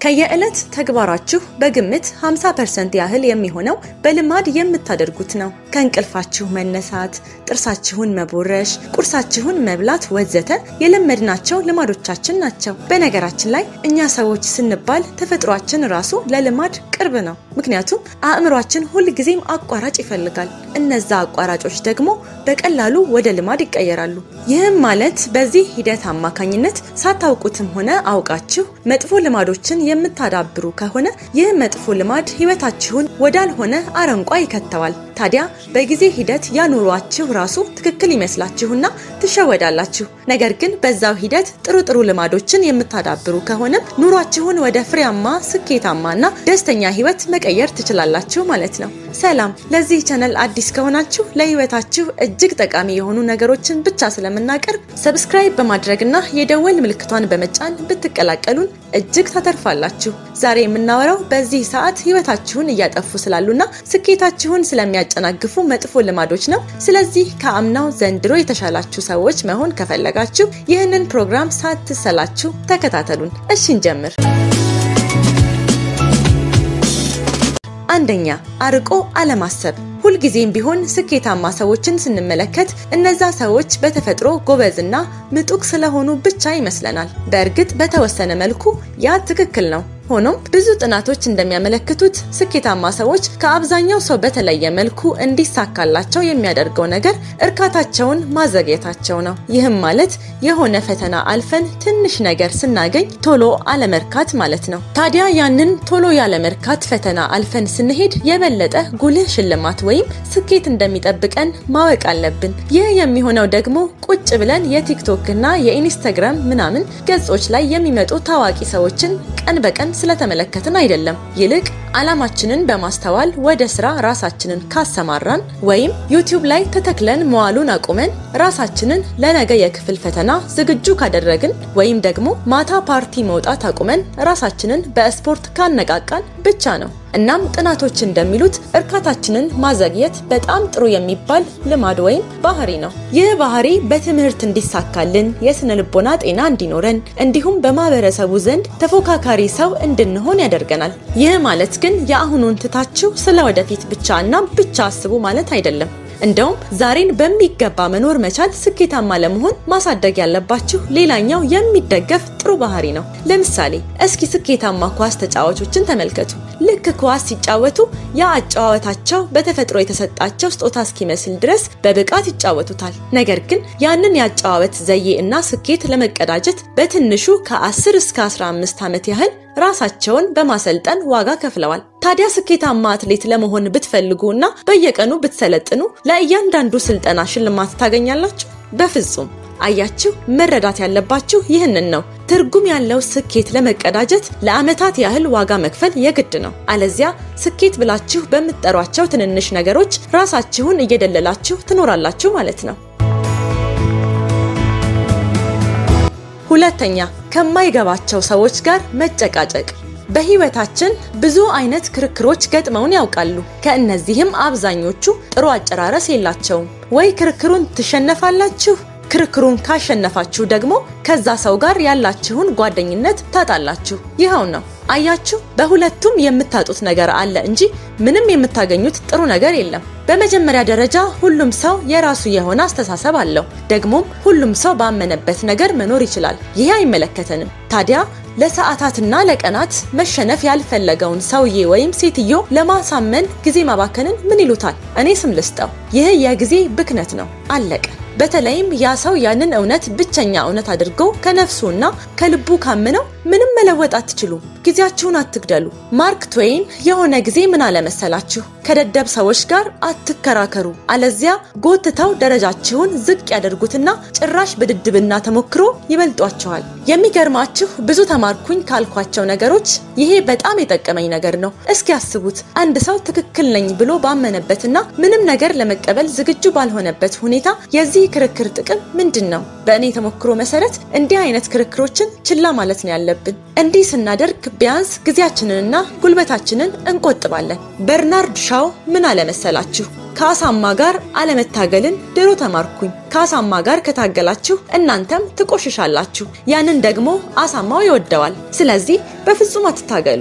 ከየዕለት ተግባራችሁ በግምት 50% ያህል የሚሆነው በልማድ የምታደርጉት ነው። ከእንቅልፋችሁ መነሳት፣ ጥርሳችሁን መቦረሽ፣ ቁርሳችሁን መብላት ወዘተ የለመድናቸው ልማዶቻችን ናቸው። በነገራችን ላይ እኛ ሰዎች ስንባል ተፈጥሯችን ራሱ ለልማድ ቅርብ ነው። ምክንያቱም አእምሯችን ሁልጊዜም አቋራጭ ይፈልጋል። እነዛ አቋራጮች ደግሞ በቀላሉ ወደ ልማድ ይቀየራሉ። ይህም ማለት በዚህ ሂደት አማካኝነት ሳታውቁትም ሆነ አውቃችሁ መጥፎ ልማዶችን የምታዳብሩ ከሆነ ይህ መጥፎ ልማድ ህይወታችሁን ወዳልሆነ አረንቋ ይከተዋል። ታዲያ በጊዜ ሂደት ያኑሯችሁ ራሱ ትክክል ይመስላችሁና ትሸወዳላችሁ። ነገር ግን በዛው ሂደት ጥሩ ጥሩ ልማዶችን የምታዳብሩ ከሆነም ኑሯችሁን ወደ ፍሬያማ፣ ስኬታማና ደስተኛ ህይወት መቀየር ትችላላችሁ ማለት ነው። ሰላም፣ ለዚህ ቻነል አዲስ ከሆናችሁ ለህይወታችሁ እጅግ ጠቃሚ የሆኑ ነገሮችን ብቻ ስለምናቀርብ ሰብስክራይብ በማድረግና የደወል ምልክቷን በመጫን ብትቀላቀሉን እጅግ ታተርፋላችሁ። ዛሬ የምናወራው በዚህ ሰዓት ህይወታችሁን እያጠፉ ስላሉና ስኬታችሁን ስለሚያጨናግፉ መጥፎ ልማዶች ነው። ስለዚህ ከአምናው ዘንድሮ የተሻላችሁ ሰዎች መሆን ከፈለጋችሁ ይህንን ፕሮግራም ሳትሰላችሁ ተከታተሉን። እሺ እንጀምር። አንደኛ አርቆ አለማሰብ። ሁልጊዜም ቢሆን ስኬታማ ሰዎችን ስንመለከት እነዛ ሰዎች በተፈጥሮ ጎበዝና ምጡቅ ስለሆኑ ብቻ ይመስለናል። በእርግጥ በተወሰነ መልኩ ያ ትክክል ነው። ሆኖም ብዙ ጥናቶች እንደሚያመለክቱት ስኬታማ ሰዎች ከአብዛኛው ሰው በተለየ መልኩ እንዲሳካላቸው የሚያደርገው ነገር እርካታቸውን ማዘግየታቸው ነው። ይህም ማለት የሆነ ፈተና አልፈን ትንሽ ነገር ስናገኝ ቶሎ አለመርካት ማለት ነው። ታዲያ ያንን ቶሎ ያለመርካት ፈተና አልፈን ስንሄድ የበለጠ ጉልህ ሽልማት ወይም ስኬት እንደሚጠብቀን ማወቅ አለብን። ይህ የሚሆነው ደግሞ ቁጭ ብለን የቲክቶክ እና የኢንስታግራም ምናምን ገጾች ላይ የሚመጡ ታዋቂ ሰዎችን ቀን በቀን ስለተመለከትን አይደለም። ይልቅ ዓላማችንን በማስተዋል ወደ ስራ ራሳችንን ካሰማራን ወይም ዩቲዩብ ላይ ተተክለን መዋሉን አቁመን ራሳችንን ለነገ የክፍል ፈተና ዝግጁ ካደረግን ወይም ደግሞ ማታ ፓርቲ መውጣት አቁመን ራሳችንን በስፖርት ካነቃቃን ብቻ ነው። እናም ጥናቶች እንደሚሉት እርካታችንን ማዘግየት በጣም ጥሩ የሚባል ልማድ ወይም ባህሪ ነው። ይህ ባህሪ በትምህርት እንዲሳካልን፣ የስነ ልቦና ጤና እንዲኖረን እንዲሁም በማህበረሰቡ ዘንድ ተፎካካሪ ሰው እንድንሆን ያደርገናል። ይህ ማለት ግን የአሁኑን ትታችሁ ስለ ወደፊት ብቻ እና ብቻ አስቡ ማለት አይደለም። እንደውም ዛሬን በሚገባ መኖር መቻል ስኬታማ ለመሆን ማሳደግ ያለባችሁ ሌላኛው የሚደገፍ ጥሩ ባህሪ ነው። ለምሳሌ እስኪ ስኬታማ ኳስ ተጫዋቾችን ተመልከቱ። ልክ ኳስ ሲጫወቱ ያ አጨዋወታቸው በተፈጥሮ የተሰጣቸው ስጦታ እስኪመስል ድረስ በብቃት ይጫወቱታል። ነገር ግን ያንን የአጨዋወት ዘዬ እና ስኬት ለመቀዳጀት በትንሹ ከ10 እስከ 15 ዓመት ያህል ራሳቸውን በማሰልጠን ዋጋ ከፍለዋል። ታዲያ ስኬታማ አትሌት ለመሆን ብትፈልጉ እና በየቀኑ ብትሰለጥኑ ለእያንዳንዱ ስልጠና ሽልማት ታገኛላችሁ? በፍጹም። አያችሁ፣ መረዳት ያለባችሁ ይህንን ነው። ትርጉም ያለው ስኬት ለመቀዳጀት ለዓመታት ያህል ዋጋ መክፈል የግድ ነው። አለዚያ ስኬት ብላችሁ በምትጠሯቸው ትንንሽ ነገሮች ራሳችሁን እየደለላችሁ ትኖራላችሁ ማለት ነው። ሁለተኛ ከማይገባቸው ሰዎች ጋር መጨቃጨቅ። በህይወታችን ብዙ አይነት ክርክሮች ገጥመውን ያውቃሉ። ከእነዚህም አብዛኞቹ ጥሩ አጨራረስ የላቸውም። ወይ ክርክሩን ትሸነፋላችሁ፣ ክርክሩን ካሸነፋችሁ ደግሞ ከዛ ሰው ጋር ያላችሁን ጓደኝነት ታጣላችሁ። ይኸው ነው። አያችሁ፣ በሁለቱም የምታጡት ነገር አለ እንጂ ምንም የምታገኙት ጥሩ ነገር የለም። በመጀመሪያ ደረጃ ሁሉም ሰው የራሱ የሆነ አስተሳሰብ አለው። ደግሞም ሁሉም ሰው ባመነበት ነገር መኖር ይችላል። ይሄ አይመለከተንም። ታዲያ ለሰዓታትና ለቀናት መሸነፍ ያልፈለገውን ሰውዬ ወይም ሴትዮ ለማሳመን ጊዜ ማባከንን ምን ይሉታል? እኔ ስም ልስጠው። ይህ የጊዜ ብክነት ነው። አለቀ። በተለይም ያ ሰው ያንን እውነት ብቸኛ እውነት አድርጎ ከነፍሱና ከልቡ ካምነው ምንም መለወጥ አትችሉም። ጊዜያችሁን አትግደሉ። ማርክ ትዌይን የሆነ ጊዜ ምን አለመሰላችሁ? ከደደብ ሰዎች ጋር አትከራከሩ፣ አለዚያ ጎትተው ደረጃችሁን ዝቅ ያደርጉትና ጭራሽ በድድብና ተሞክሮ ይበልጧችኋል። የሚገርማችሁ ብዙ ተማርኩኝ ካልኳቸው ነገሮች ይሄ በጣም የጠቀመኝ ነገር ነው። እስኪ ያስቡት፣ አንድ ሰው ትክክል ነኝ ብሎ ባመነበትና ምንም ነገር ለመቀበል ዝግጁ ባልሆነበት ሁኔታ የዚህ ክርክር ጥቅም ምንድን ነው? በእኔ ተሞክሮ መሰረት እንዲህ አይነት ክርክሮችን ችላ ማለት ነው ያለብን። እንዲህ ስናደርግ ቢያንስ ጊዜያችንንና ጉልበታችንን እንቆጥባለን። በርናርድ ሻው መጨረሻው ምን አለመሰላችሁ? ከአሳማ ጋር አለመታገልን ድሮ ተማርኩኝ። ከአሳማ ጋር ከታገላችሁ እናንተም ትቆሽሻላችሁ። ያንን ደግሞ አሳማው ይወደዋል። ስለዚህ በፍጹም አትታገሉ።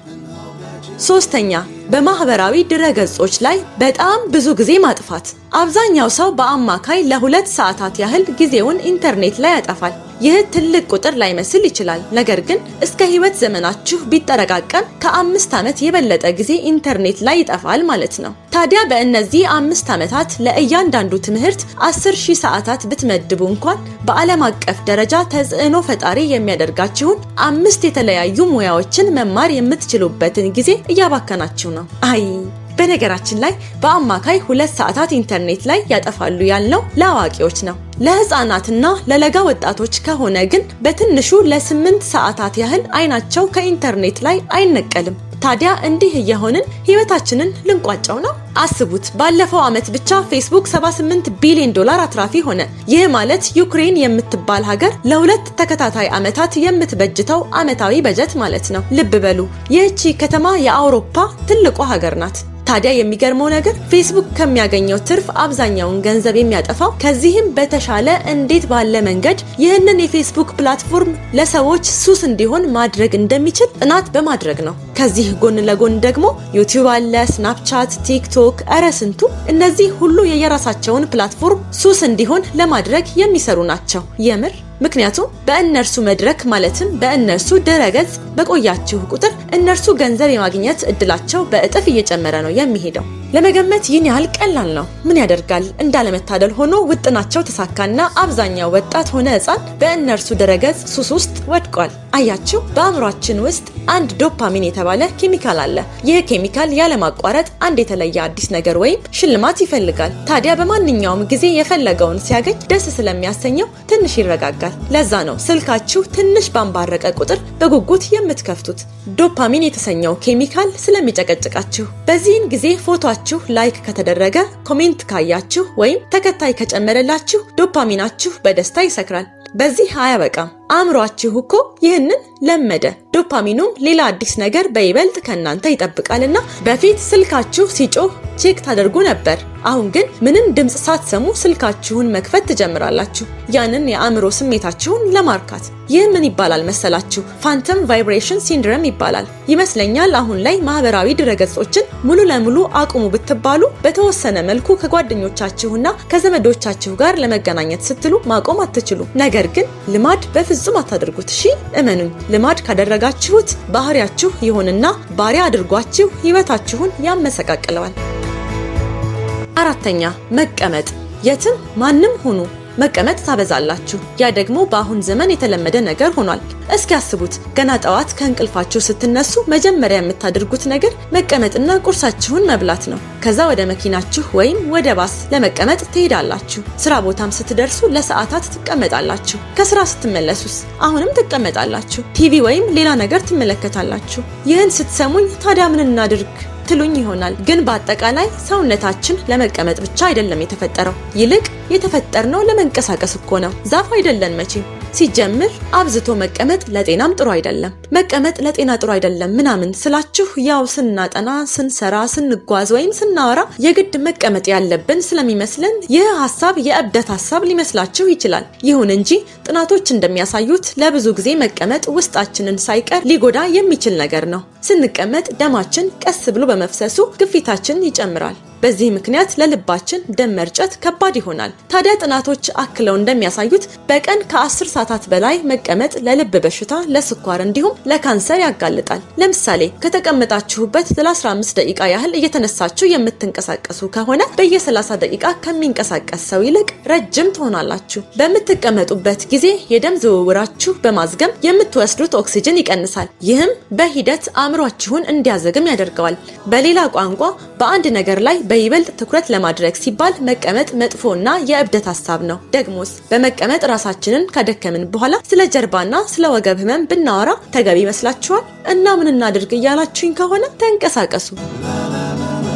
ሶስተኛ በማህበራዊ ድረገጾች ላይ በጣም ብዙ ጊዜ ማጥፋት። አብዛኛው ሰው በአማካይ ለሁለት ሰዓታት ያህል ጊዜውን ኢንተርኔት ላይ ያጠፋል። ይህ ትልቅ ቁጥር ላይመስል ይችላል፣ ነገር ግን እስከ ህይወት ዘመናችሁ ቢጠረቃቀም ከአምስት ዓመት የበለጠ ጊዜ ኢንተርኔት ላይ ይጠፋል ማለት ነው። ታዲያ በእነዚህ አምስት ዓመታት ለእያንዳንዱ ትምህርት አስር ሺህ ሰዓታት ብትመድቡ እንኳን በዓለም አቀፍ ደረጃ ተጽዕኖ ፈጣሪ የሚያደርጋችሁን አምስት የተለያዩ ሙያዎችን መማር የምትችሉበትን ጊዜ እያባከናችሁ ነው። አይ በነገራችን ላይ በአማካይ ሁለት ሰዓታት ኢንተርኔት ላይ ያጠፋሉ ያልነው ለአዋቂዎች ነው። ለህፃናትና ለለጋ ወጣቶች ከሆነ ግን በትንሹ ለስምንት ሰዓታት ያህል አይናቸው ከኢንተርኔት ላይ አይነቀልም። ታዲያ እንዲህ እየሆንን ህይወታችንን ልንቋጨው ነው? አስቡት። ባለፈው ዓመት ብቻ ፌስቡክ 78 ቢሊዮን ዶላር አትራፊ ሆነ። ይህ ማለት ዩክሬን የምትባል ሀገር ለሁለት ተከታታይ ዓመታት የምትበጅተው ዓመታዊ በጀት ማለት ነው። ልብ በሉ፣ ይህቺ ከተማ የአውሮፓ ትልቋ ሀገር ናት። ታዲያ የሚገርመው ነገር ፌስቡክ ከሚያገኘው ትርፍ አብዛኛውን ገንዘብ የሚያጠፋው ከዚህም በተሻለ እንዴት ባለ መንገድ ይህንን የፌስቡክ ፕላትፎርም ለሰዎች ሱስ እንዲሆን ማድረግ እንደሚችል ጥናት በማድረግ ነው። ከዚህ ጎን ለጎን ደግሞ ዩቲዩብ አለ፣ ስናፕቻት፣ ቲክቶክ፣ እረ ስንቱ። እነዚህ ሁሉ የየራሳቸውን ፕላትፎርም ሱስ እንዲሆን ለማድረግ የሚሰሩ ናቸው። የምር ምክንያቱም በእነርሱ መድረክ ማለትም በእነርሱ ድረገጽ በቆያችሁ ቁጥር እነርሱ ገንዘብ የማግኘት እድላቸው በእጥፍ እየጨመረ ነው የሚሄደው። ለመገመት ይህን ያህል ቀላል ነው። ምን ያደርጋል፣ እንዳለመታደል ሆኖ ውጥናቸው ተሳካና አብዛኛው ወጣት ሆነ ሕፃን በእነርሱ ድረገጽ ሱስ ውስጥ ወድቋል። አያችሁ፣ በአእምሯችን ውስጥ አንድ ዶፓሚን የተባለ ኬሚካል አለ። ይህ ኬሚካል ያለማቋረጥ አንድ የተለየ አዲስ ነገር ወይም ሽልማት ይፈልጋል። ታዲያ በማንኛውም ጊዜ የፈለገውን ሲያገኝ ደስ ስለሚያሰኘው ትንሽ ይረጋጋል። ለዛ ነው ስልካችሁ ትንሽ ባንባረቀ ቁጥር በጉጉት የምትከፍቱት። ዶፓሚን የተሰኘው ኬሚካል ስለሚጨቀጭቃችሁ። በዚህን ጊዜ ፎቶአችሁ ላይክ ከተደረገ፣ ኮሜንት ካያችሁ ወይም ተከታይ ከጨመረላችሁ ዶፓሚናችሁ በደስታ ይሰክራል። በዚህ አያበቃም። አእምሯችሁ እኮ ይህንን ለመደ። ዶፓሚኑም ሌላ አዲስ ነገር በይበልጥ ከእናንተ ይጠብቃልና በፊት ስልካችሁ ሲጮህ ቼክ ታደርጉ ነበር። አሁን ግን ምንም ድምፅ ሳትሰሙ ስልካችሁን መክፈት ትጀምራላችሁ፣ ያንን የአእምሮ ስሜታችሁን ለማርካት። ይህ ምን ይባላል መሰላችሁ? ፋንተም ቫይብሬሽን ሲንድረም ይባላል ይመስለኛል። አሁን ላይ ማህበራዊ ድረገጾችን ሙሉ ለሙሉ አቁሙ ብትባሉ በተወሰነ መልኩ ከጓደኞቻችሁና ከዘመዶቻችሁ ጋር ለመገናኘት ስትሉ ማቆም አትችሉ። ነገር ግን ልማድ በፍጹም አታድርጉት። እሺ እመኑኝ፣ ልማድ ካደረጋችሁት ባህሪያችሁ ይሆንና ባሪያ አድርጓችሁ ህይወታችሁን ያመሰቃቅለዋል። አራተኛ መቀመጥ። የትም ማንም ሁኑ መቀመጥ ታበዛላችሁ። ያ ደግሞ በአሁን ዘመን የተለመደ ነገር ሆኗል። እስኪ ያስቡት፣ ገና ጠዋት ከእንቅልፋችሁ ስትነሱ መጀመሪያ የምታደርጉት ነገር መቀመጥና ቁርሳችሁን መብላት ነው። ከዛ ወደ መኪናችሁ ወይም ወደ ባስ ለመቀመጥ ትሄዳላችሁ። ስራ ቦታም ስትደርሱ ለሰዓታት ትቀመጣላችሁ። ከስራ ስትመለሱስ አሁንም ትቀመጣላችሁ። ቲቪ ወይም ሌላ ነገር ትመለከታላችሁ። ይህን ስትሰሙኝ ታዲያ ምን እናድርግ ትሉኝ ይሆናል። ግን በአጠቃላይ ሰውነታችን ለመቀመጥ ብቻ አይደለም የተፈጠረው። ይልቅ የተፈጠርነው ለመንቀሳቀስ እኮ ነው። ዛፍ አይደለን መቼም። ሲጀምር አብዝቶ መቀመጥ ለጤናም ጥሩ አይደለም። መቀመጥ ለጤና ጥሩ አይደለም ምናምን ስላችሁ ያው ስናጠና፣ ስንሰራ፣ ስንጓዝ ወይም ስናወራ የግድ መቀመጥ ያለብን ስለሚመስለን ይህ ሀሳብ የእብደት ሀሳብ ሊመስላችሁ ይችላል። ይሁን እንጂ ጥናቶች እንደሚያሳዩት ለብዙ ጊዜ መቀመጥ ውስጣችንን ሳይቀር ሊጎዳ የሚችል ነገር ነው። ስንቀመጥ ደማችን ቀስ ብሎ በመፍሰሱ ግፊታችን ይጨምራል። በዚህ ምክንያት ለልባችን ደም መርጨት ከባድ ይሆናል። ታዲያ ጥናቶች አክለው እንደሚያሳዩት በቀን ከ10 ሰዓታት በላይ መቀመጥ ለልብ በሽታ፣ ለስኳር እንዲሁም ለካንሰር ያጋልጣል። ለምሳሌ ከተቀመጣችሁበት ለ15 ደቂቃ ያህል እየተነሳችሁ የምትንቀሳቀሱ ከሆነ በየ30 ደቂቃ ከሚንቀሳቀስ ሰው ይልቅ ረጅም ትሆናላችሁ። በምትቀመጡበት ጊዜ የደም ዝውውራችሁ በማዝገም የምትወስዱት ኦክሲጅን ይቀንሳል። ይህም በሂደት አእምሯችሁን እንዲያዘግም ያደርገዋል። በሌላ ቋንቋ በአንድ ነገር ላይ በይበልጥ ትኩረት ለማድረግ ሲባል መቀመጥ መጥፎና የእብደት ሀሳብ ነው። ደግሞስ በመቀመጥ ራሳችንን ካደከምን በኋላ ስለ ጀርባና ስለ ወገብ ህመም ብናወራ ተገቢ ይመስላችኋል? እና ምን እናድርግ እያላችሁኝ ከሆነ ተንቀሳቀሱ።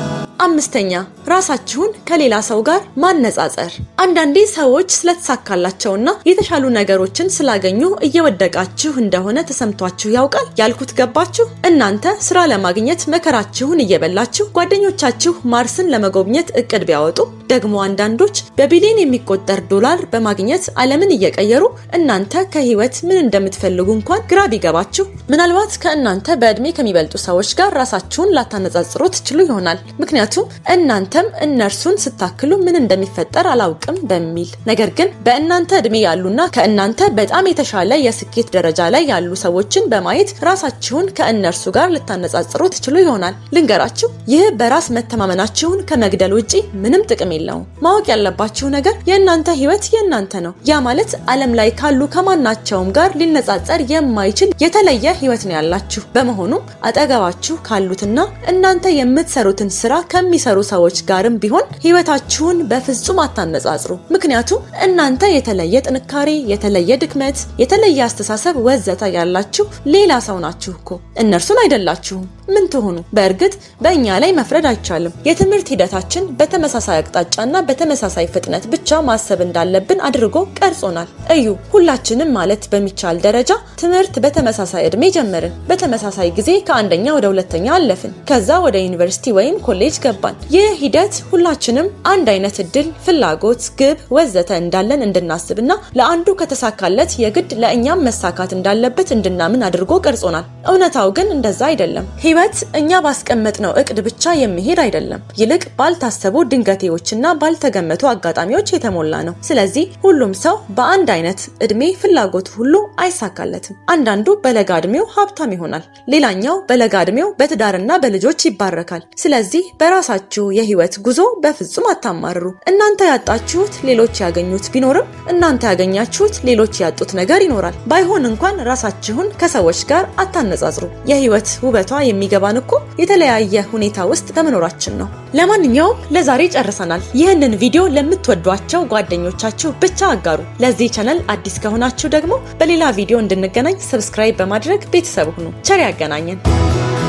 አምስተኛ ራሳችሁን ከሌላ ሰው ጋር ማነጻጸር። አንዳንዴ ሰዎች ስለተሳካላቸውና የተሻሉ ነገሮችን ስላገኙ እየወደቃችሁ እንደሆነ ተሰምቷችሁ ያውቃል? ያልኩት ገባችሁ? እናንተ ስራ ለማግኘት መከራችሁን እየበላችሁ ጓደኞቻችሁ ማርስን ለመጎብኘት እቅድ ቢያወጡ ደግሞ አንዳንዶች በቢሊዮን የሚቆጠር ዶላር በማግኘት ዓለምን እየቀየሩ እናንተ ከህይወት ምን እንደምትፈልጉ እንኳን ግራ ቢገባችሁ ምናልባት ከእናንተ በእድሜ ከሚበልጡ ሰዎች ጋር ራሳችሁን ላታነጻጽሩ ትችሉ ይሆናል። ምክንያቱም እናንተም እነርሱን ስታክሉ ምን እንደሚፈጠር አላውቅም በሚል ነገር ግን በእናንተ እድሜ ያሉና ከእናንተ በጣም የተሻለ የስኬት ደረጃ ላይ ያሉ ሰዎችን በማየት ራሳችሁን ከእነርሱ ጋር ልታነጻጽሩ ትችሉ ይሆናል። ልንገራችሁ፣ ይህ በራስ መተማመናችሁን ከመግደል ውጪ ምንም ጥቅም የለውም። ማወቅ ያለባችሁ ነገር የእናንተ ህይወት የእናንተ ነው። ያ ማለት ዓለም ላይ ካሉ ከማናቸውም ጋር ሊነጻጸር የማይችል የተለየ ህይወት ነው ያላችሁ። በመሆኑም አጠገባችሁ ካሉትና እናንተ የምትሰሩትን ስራ ከሚሰሩ ሰዎች ጋርም ቢሆን ህይወታችሁን በፍጹም አታነጻጽሩ። ምክንያቱም እናንተ የተለየ ጥንካሬ፣ የተለየ ድክመት፣ የተለየ አስተሳሰብ ወዘተ ያላችሁ ሌላ ሰው ናችሁ እኮ እነርሱን አይደላችሁም። ምን ትሆኑ? በእርግጥ በእኛ ላይ መፍረድ አይቻልም። የትምህርት ሂደታችን በተመሳሳይ አቅጣጫና በተመሳሳይ ፍጥነት ብቻ ማሰብ እንዳለብን አድርጎ ቀርጾናል። እዩ፣ ሁላችንም ማለት በሚቻል ደረጃ ትምህርት በተመሳሳይ እድሜ ጀመርን። በተመሳሳይ ጊዜ ከአንደኛ ወደ ሁለተኛ አለፍን። ከዛ ወደ ዩኒቨርሲቲ ወይም ኮሌጅ ገባን። ይህ ሂደት ሁላችንም አንድ አይነት እድል፣ ፍላጎት፣ ግብ ወዘተ እንዳለን እንድናስብና ለአንዱ ከተሳካለት የግድ ለእኛም መሳካት እንዳለበት እንድናምን አድርጎ ቀርጾናል። እውነታው ግን እንደዛ አይደለም። ህይወት እኛ ባስቀመጥነው እቅድ ብቻ የሚሄድ አይደለም። ይልቅ ባልታሰቡ ድንገቴዎችና ባልተገመቱ አጋጣሚዎች የተሞላ ነው። ስለዚህ ሁሉም ሰው በአንድ አይነት እድሜ ፍላጎቱ ሁሉ አይሳካለትም። አንዳንዱ በለጋ እድሜው ሀብታም ይሆናል፣ ሌላኛው በለጋ እድሜው በትዳርና በልጆች ይባረካል። ስለዚህ በራሳችሁ የህይወት ጉዞ በፍጹም አታማርሩ። እናንተ ያጣችሁት ሌሎች ያገኙት ቢኖርም እናንተ ያገኛችሁት ሌሎች ያጡት ነገር ይኖራል። ባይሆን እንኳን ራሳችሁን ከሰዎች ጋር አታነጻጽሩ። የህይወት ውበቷ የሚገባን እኮ የተለያየ ሁኔታ ውስጥ በመኖራችን ነው። ለማንኛውም ለዛሬ ጨርሰናል። ይህንን ቪዲዮ ለምትወዷቸው ጓደኞቻችሁ ብቻ አጋሩ። ለዚህ ቻነል አዲስ ከሆናችሁ ደግሞ በሌላ ቪዲዮ እንድንገናኝ ሰብስክራይብ በማድረግ ቤተሰብ ሁኑ። ቸር ያገናኘን።